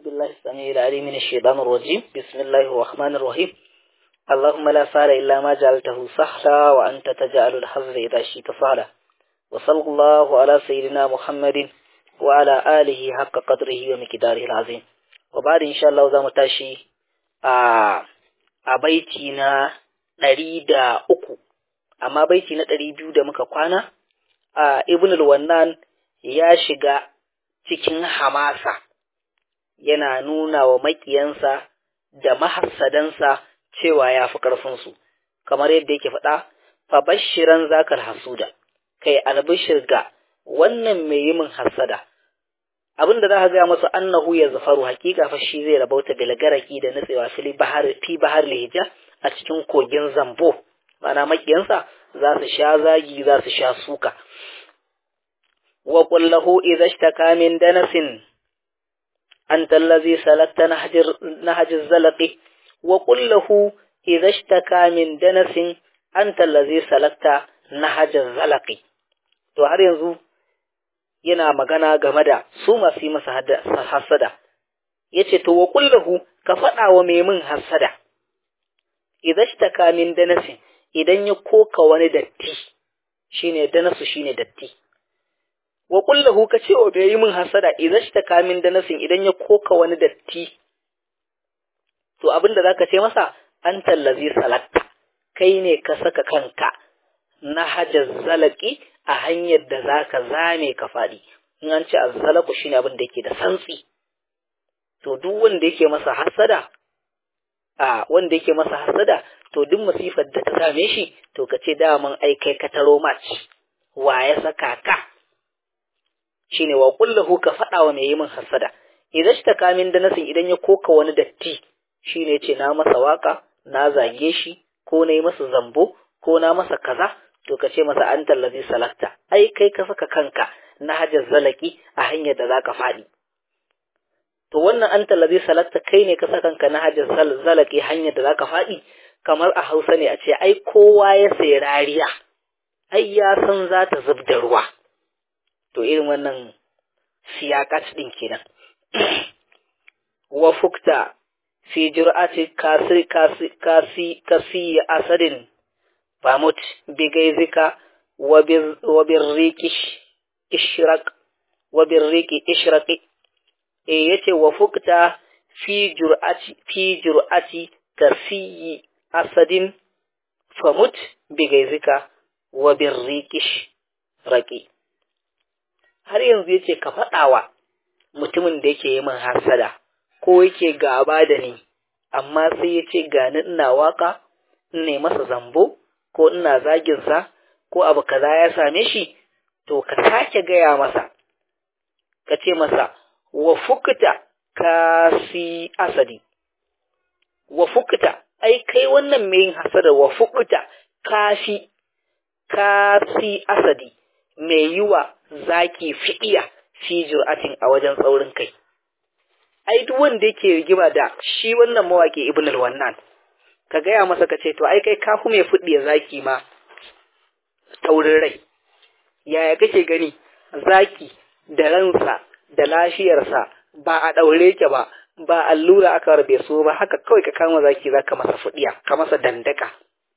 بالله السميع العليم من الشيطان الرجيم بسم الله الرحمن الرحيم اللهم لا سهل إلا ما جعلته سهلا وأنت تجعل الحزن إذا شئت سهلا وصلى الله على سيدنا محمد وعلى آله حق قدره ومقداره العظيم وبعد إن شاء الله زام تاشي a baiti na ɗari da uku amma baiti na ɗari biyu da muka kwana a ibn wannan ya shiga cikin hamasa yana nuna wa maƙiyansa da mahassadansa cewa ya fi ƙarfinsu kamar yadda yake faɗa fa bashiran zakal hasuda kai albishir ga wannan mai yi min hassada abin da za ka gaya masa annahu ya zafaru hakika fa shi zai rabauta bilgaraki da nutsewa fili bahar fi bahar lihija a cikin kogin zambo mana makiyansa za su sha zagi za su sha suka wa qul lahu idza ishtaka min danasin anta allazi salakta nahjir nahjiz zalaqi wa qul lahu idza ishtaka min danasin anta allazi salakta nahjiz zalaqi to har yanzu yana magana game da su masu yi masa hasada ya ce to wa kullahu ka faɗa wa mai min hasada idan shi ta min danasin idan ya koka wani datti shine danasu shine datti wa kullahu ka ce wa bai yi min hasada idan shi ta min danasin idan ya koka wani datti to abin da zaka ce masa an tallazi salatta kai ne ka saka kanka na hajar zalaki a hanyar da za ka zame ka faɗi in an ce azzalaku shine abin da yake da santsi to duk wanda yake masa hasada a wanda yake masa hasada to duk masifar da ta same shi to ka ce daman ai kai ka taro match wa ya saka ka shine wa kullahu ka faɗa wa mai yi min hasada idan shi ta kamin da nasin idan ya koka wani datti shine ce na masa waka na zage shi ko na yi masa zambo ko na masa kaza to ka ce masa an tallazi salakta ai kai ka saka kanka na hajar zalaki a hanyar da zaka faɗi to wannan an tallazi salakta kai ne ka saka kanka na hajar zalaki hanyar da zaka faɗi kamar a Hausa ne a ce ai kowa ya sayi rariya ai ya san za ta zub da ruwa to irin wannan siyakat din kenan wa fukta fi jur'ati kasi kasi kasi kasi asadin famut bigaizika wabirriki ishraq wabirriki ishraqi e yace wa fukta fi jur'ati fi jur'ati kasiyi asadin famut bigaizika wabirriki ishraqi har yanzu yace ka faɗawa mutumin da yake yi min hasada ko yake gaba da ni amma sai yace gani ina waka ne masa zambo ko ina zaginsa ko abu kaza ya same shi to ka sake gaya masa ka ce masa wa fukta kasi asadi wa fukta ai kai wannan mai yin hasada wa fukta kafi kasi asadi mai yi wa zaki fiɗiya fi jur'atin a wajen tsaurin kai ai duk wanda yake rigima da shi wannan mawaƙi ibn al-wannan ka gaya masa ka ce to ai kai kafu mai fuɗi zaki ma taurin rai yaya kake gani zaki da ransa da lafiyarsa ba a ɗaure ke ba ba allura aka rabe so ba haka kawai ka kama zaki za ka masa fuɗiya ka masa dandaka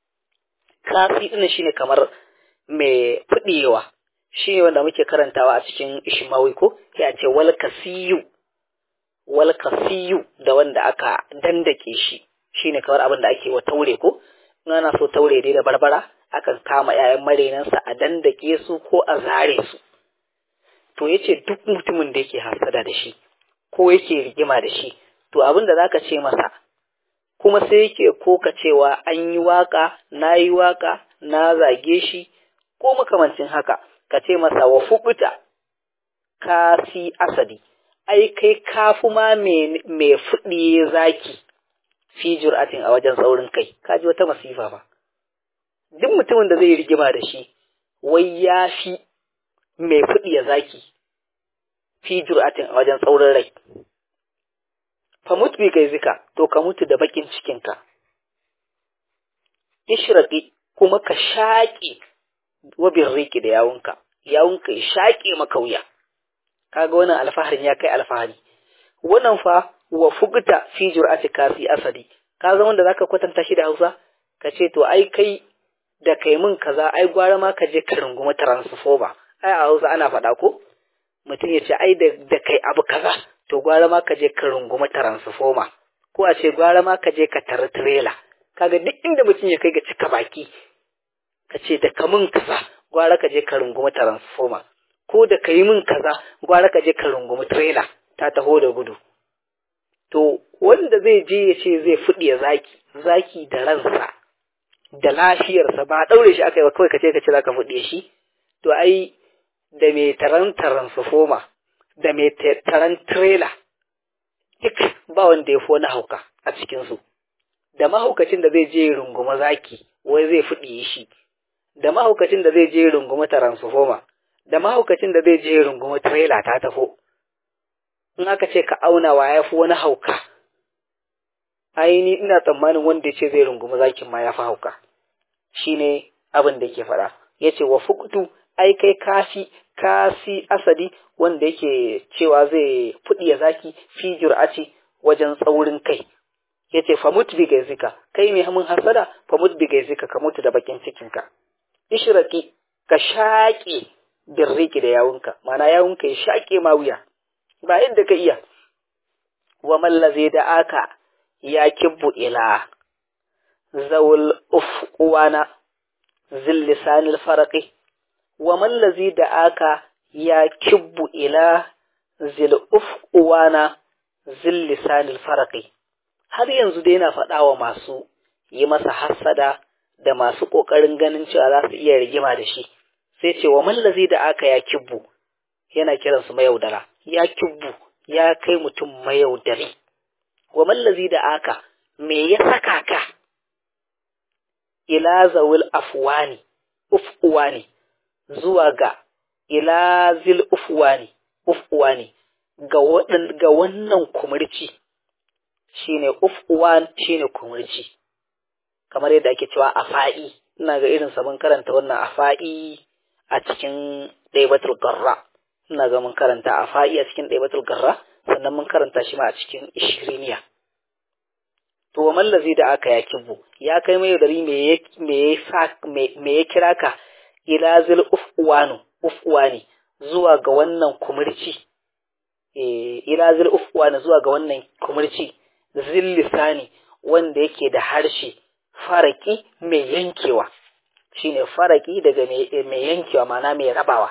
kasi ɗin shine kamar mai fuɗewa shi ne wanda muke karantawa a cikin ishmawi ko ya ce wal kasiyu wal kasiyu da wanda aka dandake shi shine kamar abin da ake wa taure ko in ana so taure dai da barbara akan kama ƴaƴan marenansa a dandake su ko a zare su to yace duk mutumin da yake hasada da shi ko yake rigima da shi to abin da zaka ce masa kuma sai yake koka cewa an yi waka na yi waka na zage shi ko makamancin haka ka ce masa wa fukuta ka si asadi ai kai kafu ma mai fuɗiye zaki fi jur'atin a wajen tsaurin kai kaji wata masifa ba duk mutumin da zai rigima da shi wai ya fi mai fuɗi ya zaki fi jur'atin a wajen tsaurin rai fa mutu bi kai zika to ka mutu da bakin cikinka ishraqi kuma ka shaƙe wabin riki da yawunka yawunka ya shaƙe maka wuya kaga wannan alfaharin ya kai alfahari wannan fa wa fugta fi jur'ati kasi asadi ka zama da zaka kwatanta shi da Hausa ka ce to ai kai da kai mun kaza ai gwara ma ka je ka runguma transformer ai a Hausa ana faɗa ko mutum ya ce ai da kai abu kaza to gwara ma ka je ka runguma transformer ko a ce gwara ma ka je ka tara trailer kaga duk inda mutum ya kai ga cika baki ka ce da ka mun kaza gwara ka je ka runguma transformer ko da ka yi min kaza gwara ka je ka rungumi trailer ta taho da gudu to wanda zai je ya ce zai fuɗiya zaki zaki da ransa da lafiyarsa ba ɗaure shi aka yi ba kawai ka ce ka ce za ka fuɗiye shi to ai da mai taran transformer da mai taran trailer duk ba wanda ya fi wani hauka a cikinsu da mahaukacin da zai je runguma zaki wai zai fuɗiye shi da mahaukacin da zai je runguma transformer da mahaukacin da zai je runguma trailer ta tafo in aka ce ka auna wa ya fi wani hauka aini ina tsammanin wanda ya ce zai runguma zakin ma ya fi hauka shine abin da ke faɗa ya ce wa fukutu ai kai kafi kasi asadi wanda yake cewa zai fuɗiya zaki fi jur'aci wajen tsaurin kai ya ce famut bi gaizika kai mai hamun hasada famut bi gaizika ka mutu da bakin cikinka ishraki ka shaƙe birriki da yawunka mana yawunka ya shaƙe ma wuya ba yadda ka iya wa mallaze da aka ya kibbu ila zawul ufwana zil lisanil faraqi wa mallazi da aka ya kibbu ila zil ufwana zil lisanil faraqi har yanzu dai yana faɗa wa masu yi masa hassada da masu ƙoƙarin ganin cewa za su iya rigima da shi sai ce wa mallazi da aka ya kibbu yana kiransu mayaudara ya kibbu ya kai mutum mayaudari wa mallazi da aka me ya saka ka ila zawil afwani ufwani zuwa ga ila zil ufwani ufwani ga wadan ga wannan kumurci shine ufwan shine kumurci kamar yadda ake cewa afa'i ina ga irin sa mun karanta wannan afa'i a cikin ɗaibatul garra ina ga mun karanta afa'i a cikin ɗaibatul garra sannan mun karanta shi ma a cikin ishiriniya to wa mallazi da aka ya kibu ya kai mai dari me ya me ya me ya kira ka ila zil ufwanu ufwani zuwa ga wannan kumurci eh ila zil ufwani zuwa ga wannan kumurci zil lisani wanda yake da harshe faraki mai yankewa shine faraki daga mai yankewa mana mai rabawa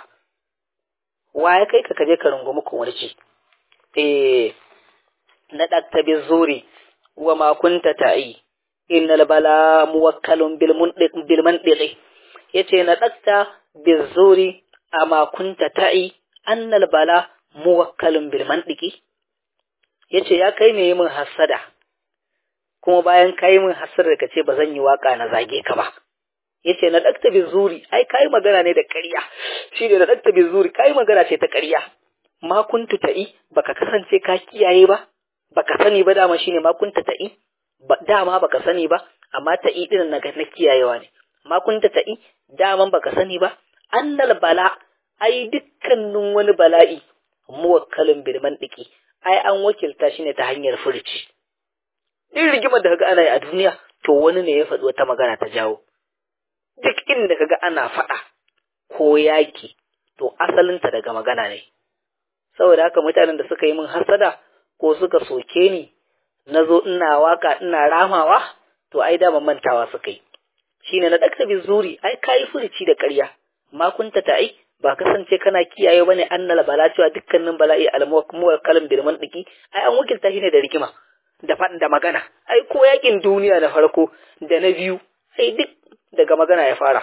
wa ya kai ka kaje ka rungumi kumurci eh na dakta bi zuri wa ma kunta ta'i innal bala muwakkalun bil mundiq bil mandiqi yace na dakta bi zuri ama kunta ta'i annal bala muwakkalun bil mandiqi yace ya kai ne min hasada kuma bayan kai min hasada ka ce ba zan yi waka na zage ka ba yace na dakta bi zuri ai kai magana ne da ƙarya shi ne na dakta bi zuri kai magana ce ta ƙarya ma kuntu ta'i baka kasance ka kiyaye ba baka sani ba dama shine ma kunta ta'i ba dama baka sani ba amma ta'i din na na kiyayewa ne ma kunta ta'i dama baka sani ba annal bala ai dukkanin wani bala'i muwakkalin bil mandiki ai an wakilta shi ne ta hanyar furci din rigimar da kaga ana yi a duniya to wani ne ya faɗi wata magana ta jawo duk inda kaga ana faɗa ko yaki to asalinta daga magana ne saboda haka mutanen da suka yi min hasada ko suka soke ni na zo ina waka ina ramawa to ai da mantawa suka yi shine na dakta zuri ai kai furici da ƙarya ma kunta ta ai ba kasance kana kiyaye bane annal bala cewa dukkanin bala'i almuwakkalu kalam bil mantiki ai an wakilta shi ne da rigima da faɗin da magana ai ko yakin duniya da farko da na biyu ai duk daga magana ya fara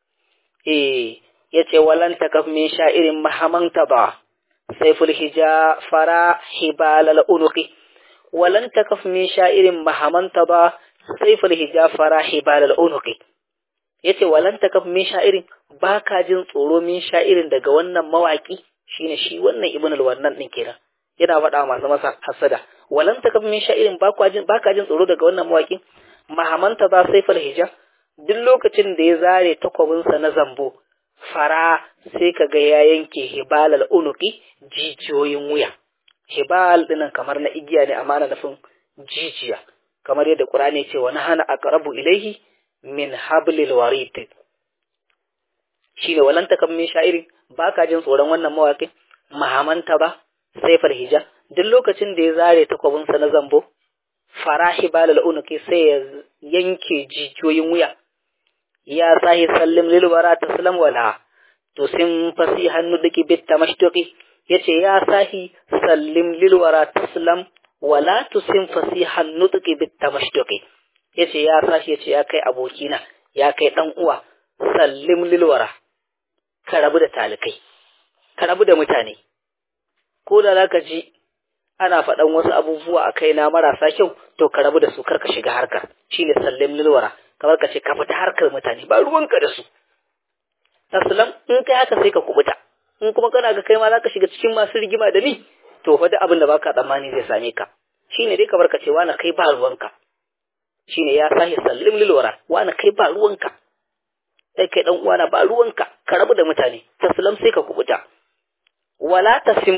eh yace walan takaf min sha'irin mahamanta ba saiful hija fara hibal al unuqi walan takaf min sha'irin mahamanta ba saiful hija fara hibal al unuqi yace walan takaf min sha'irin baka jin tsoro min sha'irin daga wannan mawaki shine shi wannan ibn al wannan din kenan yana faɗa masu masa hasada walan takaf min sha'irin baka jin baka jin tsoro daga wannan mawaki mahamanta ba saiful hija duk lokacin da ya zare takwabinsa na zambo fara sai ka ga ya yanke hibalal unuki jijiyoyin wuya hibal dinan kamar na igiya ne amma ana nufin jijiya kamar yadda Qur'ani ce wa nahana aqrabu ilaihi min hablil warid shine walan takam min sha'irin baka jin tsoron wannan mawaƙin mahamanta ba saifar hija duk lokacin da ya zare takwabinsa na zambo farahi balal unuki sai ya yanke jijiyoyin wuya ya sahi sallim lil wara taslam wala to sin fasi hannu dake bitta mashtuqi yace ya sahi sallim lil wara taslam wala tusim fasi hannu dake bitta mashtuqi yace ya sahi yace ya kai abokina ya kai dan uwa sallim lil wara ka rabu da talikai ka rabu da mutane ko da zaka ji ana faɗan wasu abubuwa a kaina marasa kyau to ka rabu da su kar ka shiga harkar shine sallim lilwara kamar ka ce ka fita harkar mutane ba ruwanka da su aslam in kai haka sai ka kubuta in kuma kana ga kai ma zaka shiga cikin masu rigima da ni to fa duk abin da baka tsammani zai same ka shine dai kamar ka ce wani kai ba ruwanka shine ya sahi sallim lilwara wani kai ba ruwanka sai kai dan uwana ba ruwanka ka rabu da mutane taslam sai ka kubuta wala tasim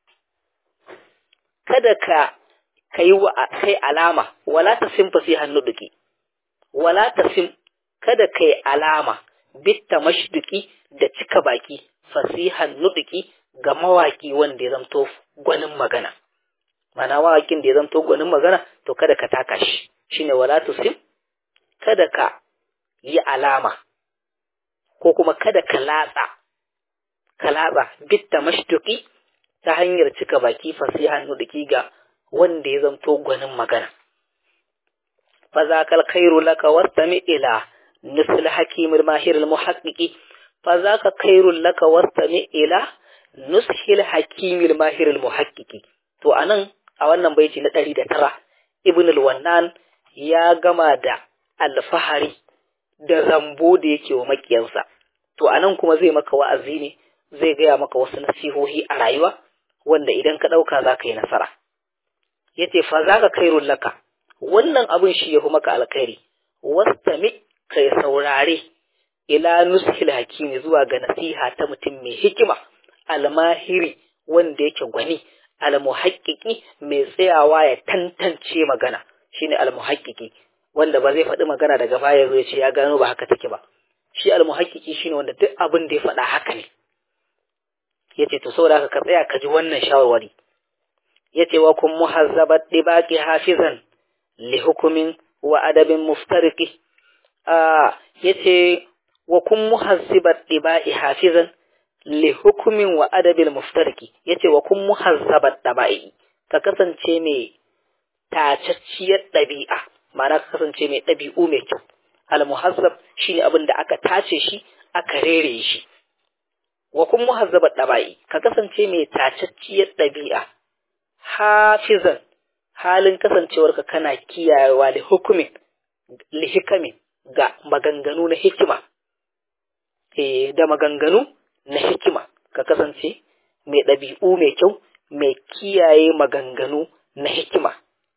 kada ka kai wa kai alama wala tasim fasihan nuduki wala tasim kada kai alama bitta mashduki da cika baki fasihan nuduki ga mawaki wanda ya zamto gwanin magana mana mawakin da ya zamto gwanin magana to kada ka taka shi shine wala tasim kada ka yi alama ko kuma kada ka latsa ka latsa bitta mashduki ta hanyar cika baki fasihan nuduki ga wanda ya zanto gwanin magana. Fa za ka kairu laka wastami ila nusul hakimul mahirul muhaqqiqi fa za ka kairu laka wastami ila nusul hakimul mahirul muhaqqiqi to anan a wannan baiti na ɗari da tara ibn al-wannan ya gama da alfahari da zambo da yake wa makiyansa to anan kuma zai maka wa'azi ne zai gaya maka wasu nasihohi a rayuwa wanda idan ka ɗauka za ka yi nasara. Ya ce, fa za ka kairun laka, wannan abin shi ya fi maka alkhairi, wastami kai saurare ila nushil hakimi zuwa ga nasiha ta mutum mai hikima, almahiri wanda yake gwani, almuhaƙiƙi mai tsayawa ya tantance magana, shine almuhaƙiƙi, wanda ba zai faɗi magana daga baya zo ya ce ya gano ba haka take ba. Shi almuhaƙiƙi shine wanda duk abin da ya faɗa haka ne. ya ce to saboda haka ka tsaya ka ji wannan shawarwari ya ce wa kun muhazzabat dibaqi hafizan li hukumin wa adabin muftariki a ya ce wa kun muhazzabat dibaqi hafizan li hukumin wa adabin muftariki ya ce wa kun muhazzabat daba'i ka kasance mai tacacciyar ɗabi'a ma'ana ka kasance mai ɗabi'u mai kyau al muhazzab shine abin da aka tace shi aka rere shi wa kun muhazzabat daba'i ka kasance mai tacacciyar ɗabi'a hafizan halin kasancewarka kana kiyayewa da hukumin li hikamin ga maganganu na hikima eh da maganganu na hikima ka kasance mai ɗabi'u mai kyau mai kiyaye maganganu na hikima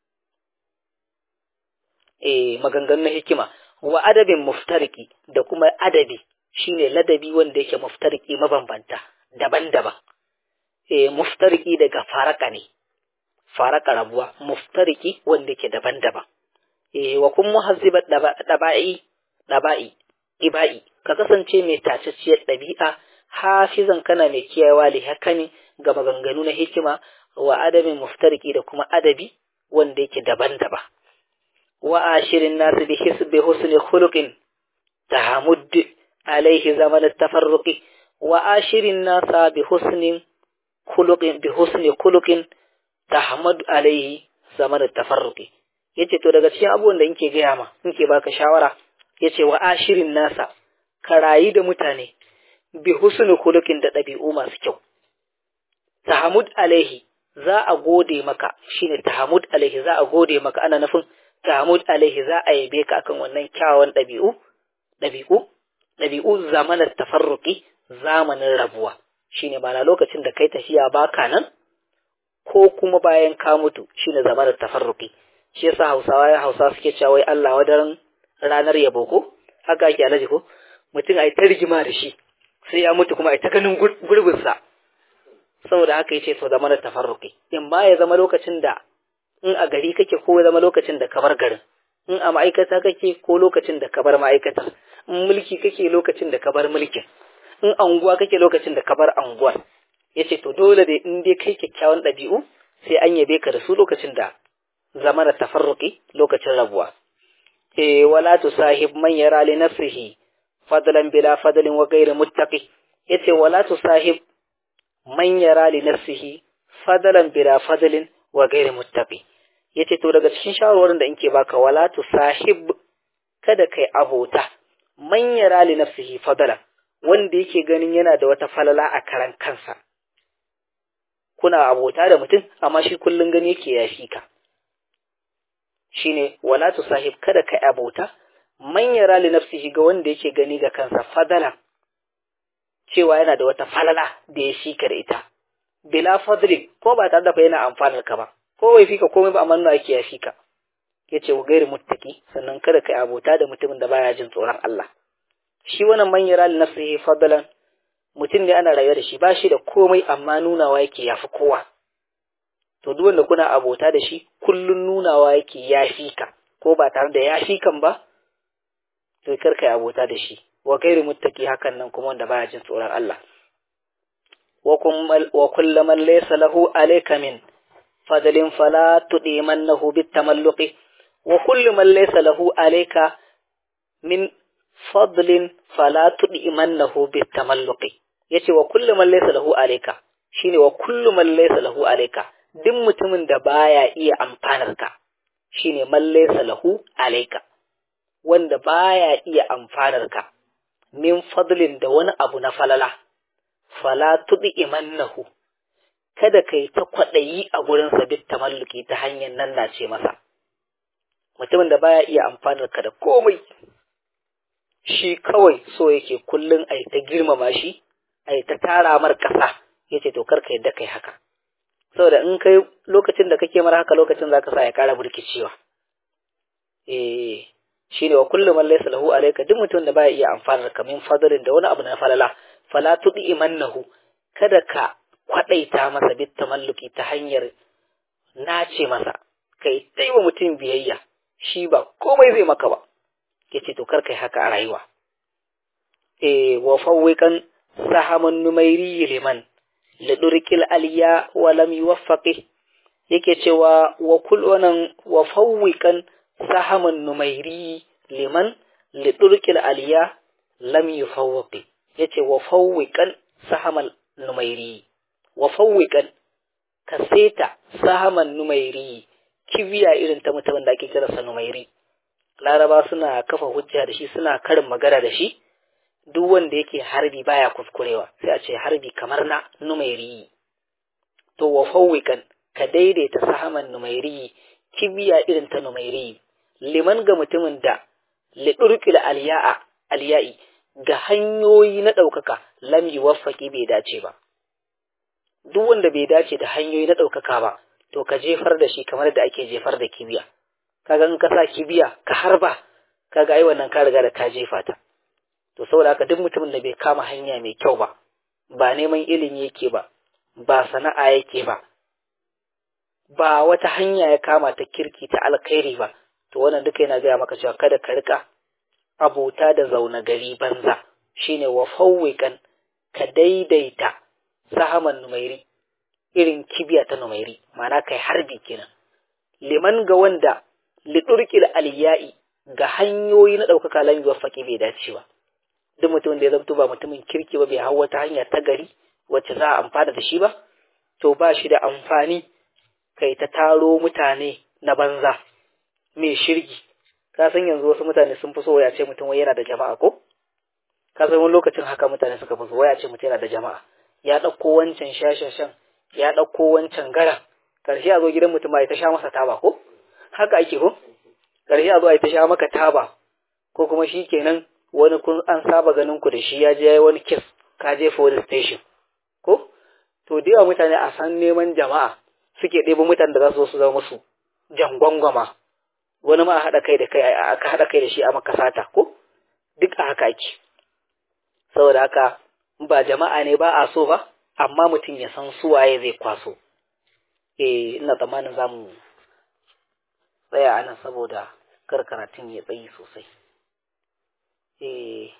eh maganganu na hikima wa adabin muftariki da kuma adabi shine ladabi wanda yake muftariki mabambanta daban-daban eh muftariki daga faraka ne faraka rabuwa muftariki wanda yake daban-daban eh wa kun muhazzibat daba'i daba'i ibai ka kasance mai tacacciyar dabi'a hafizan kana mai kiyayewa li hakani ga maganganu na hikima wa adabin muftariki da kuma adabi wanda yake daban-daban wa ashirin nasu bi hisbi husni khuluqin tahammud عليه زمن التفرق وآشر الناس بحسن خلق بحسن خلق تحمد عليه زمن التفرق yace to daga cikin abubuwan da nke gaya ma nke baka shawara yace wa ashirin nasa ka rayu da mutane bi husni khuluqin da ɗabi'u masu kyau tahamud alaihi za a gode maka shine tahamud alaihi za a gode maka ana nufin tahamud alaihi za a yabe ka akan wannan kyawawan ɗabi'u ɗabi'u ɗabi'u zamanar tafarruki zamanin rabuwa shine ba na lokacin da kai tafiya baka nan ko kuma bayan ka mutu shine zamanar tafarruki shi yasa Hausawa ya Hausa suke cewa wai Allah wadaran ranar yabo ko haka ake alaji ko mutum ai ta rigima da shi sai ya mutu kuma ai ta ganin gurbin sa saboda haka yace to zama da tafarruqi in ba ya zama lokacin da in a gari kake ko ya zama lokacin da ka bar garin in a ma'aikata kake ko lokacin da ka bar ma'aikata in mulki kake lokacin da ka bar mulkin in anguwa kake lokacin da ka bar anguwar yace to dole dai in dai kai kyakkyawan ɗabi'u sai an yabe ka da su lokacin da zama da tafarruqi lokacin rabuwa eh wala tusahib man yara li nafsihi fadlan bila fadlin wa ghayri muttaqi yace wala tusahib man yara li nafsihi fadlan bila fadlin wa ghayri muttaqi yace to daga cikin shawarwarin da inke baka wala tusahib kada kai abota man yara li nafsihi fadlan wanda yake ganin yana da wata falala a karan kansa kuna abota da mutum amma shi kullun gani yake yafi ka shine wala tusahib kada kai abota man yara li nafsihi ga wanda yake gani ga kansa fadala cewa yana da wata falala da ya shika da ita bila fadli ko ba tare da fa yana amfanar ka ba ko bai fika komai ba amma nuna yake ya fika yace wa gairi muttaki sannan kada kai abota da mutumin da baya jin tsoron Allah shi wannan man yara li nafsihi fadalan mutum ne ana rayuwa da shi ba shi da komai amma nunawa yake yafi kowa to duk wanda kuna abota da shi kullun nunawa yake ya fika ko ba tare da ya fikan ba to kar kai abota da shi wa gairi muttaki hakan nan kuma wanda baya jin tsoron Allah wa kullu man laysa lahu alayka min fadlin fala tudimannahu bitamalluqi wa kullu man laysa lahu alayka min fadlin fala tudimannahu bitamalluqi yace wa kullu man laysa lahu alayka shine wa kullu man laysa lahu alayka duk mutumin da baya iya amfanar ka shine man laysa lahu alayka wanda baya iya amfanar ka min fadlin da wani abu na falala fala tudi imannahu kada kai ta kwaɗayi a gurin sa bit tamalluki ta hanyar nan na ce masa mutumin da baya iya amfanar ka da komai shi kawai so yake kullun ai ta girmama shi ai ta tara mar kasa yace to karka yadda kai haka saboda in kai lokacin da kake mar haka lokacin zaka sa ya kara burkicewa eh shine wa kullu man laysa lahu alayka duk mutum da baya iya amfanar ka min fadlin da wani abu na falala fala tudi imannahu kada ka kwadaita masa bit tamalluki ta hanyar nace masa kai dai wa mutum biyayya shi ba komai zai maka ba yace to kar kai haka a rayuwa eh wa fawwikan sahamun numairi liman lidurkil aliya wa lam yuwaffaqi yake cewa wa kullunan wa fawwikan sahamun numairi liman lidurkil aliya lam yufawwaqi yace wa fawwiqan sahamal numairi wa fawwiqan ka seta sahaman numairi kibiya irin ta mutumin da ake kira sa numairi laraba suna kafa hujja da shi suna karin magana da shi duk wanda yake harbi baya kuskurewa sai a ce harbi kamar na numairi to wa fawwiqan ka daidaita sahaman numairi kibiya irin ta numairi liman ga mutumin da lidurkil aliya'a aliya'i ga hanyoyi na ɗaukaka lam yuwaffaqi bai dace ba duk wanda bai dace da hanyoyi na ɗaukaka ba to ka jefar da shi kamar da ake jefar da kibiya kaga in ka sa kibiya ka harba kaga ai wannan ka riga da ka jefa ta to saboda haka duk mutumin da bai kama hanya mai kyau ba ba neman ilimi yake ba ba sana'a yake ba ba wata hanya ya kama ta kirki ta alkhairi ba to wannan duka yana gaya maka cewa kada ka rika abota da zauna gari banza shine wa fawwikan ka daidaita sahaman numairi irin kibiya ta numairi ma'ana kai harbi kenan liman ga wanda lidurkil aliyai ga hanyoyi na ɗaukaka lan yuwaffaqi bai dace ba duk mutumin da ya zamto ba mutumin kirki ba bai hau wata hanya ta gari wacce za a amfana da shi ba to ba shi da amfani kai ta taro mutane na banza mai shirgi ka san yanzu wasu mutane sun fi so waya ce mutum wai yana da jama'a ko ka san wani lokacin haka mutane suka fi so waya ce mutum yana da jama'a ya ɗauko wancan shashashan ya ɗauko wancan gara ƙarshe a zo gidan mutum ba ya ta sha masa taba ko haka ake ko ƙarshe a zo a yi ta sha maka taba ko kuma shi kenan wani kun an saba ganin ku da shi ya je wani kes ka je police station ko to da yawa mutane a san neman jama'a suke ɗebo mutane da za su zo su zama musu jangwangwama wani ma a haɗa kai da kai aka haɗa kai da shi a maka sata ko duk a haka ake saboda haka ba jama'a ne ba a so ba amma mutum ya san suwaye zai kwaso eh ina tsammanin za mu tsaya ana saboda kar karatun ya tsayi sosai eh